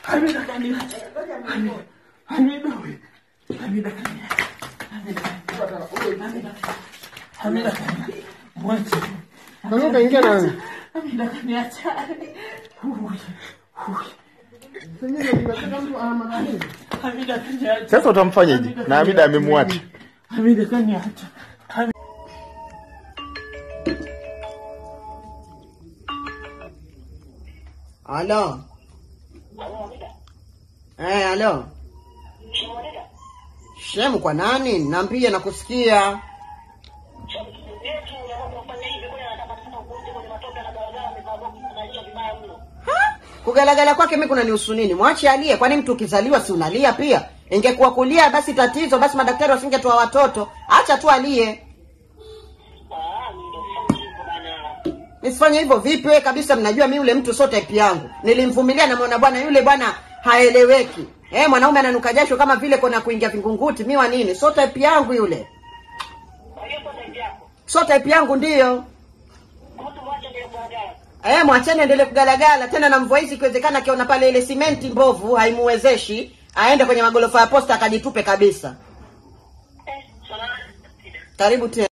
Hamida kaniacha. Hamida. Hamida huyu. Hamida kaniacha. Hamida kaniacha. Hamida. Hamida kaniacha. Mwache. Sasa utaingia na wewe. Hamida kaniacha. Huyu. Huyu. Sasa tunataka mtu ama nini? Hamida kaniacha. Sasa utamfanyaje? Na Hamida amemwacha. Hamida kaniacha. Hamida. Halo. Eh, halo. Shemu kwa nani? Naambia nakusikia. Kugalagala kwake mimi kuna nihusu nini? Mwache alie, kwani mtu ukizaliwa si unalia pia? Ingekuwa kulia basi tatizo, basi madaktari wasingetoa watoto. Acha tu alie. Nisifanye hivyo vipi? Wewe kabisa mnajua mimi yule mtu sio type yangu. Nilimvumilia na mwana bwana yule bwana haeleweki. Eh, mwanaume ananuka jasho kama vile kona kuingia vingunguti. Mimi wa nini? Sio type yangu yule. Sio type yangu ndiyo. Eh, mwacheni endelee kugalagala tena na mvua hizi ikiwezekana akiona pale ile simenti mbovu haimuwezeshi aende kwenye magorofa ya posta akajitupe kabisa. Karibu tena.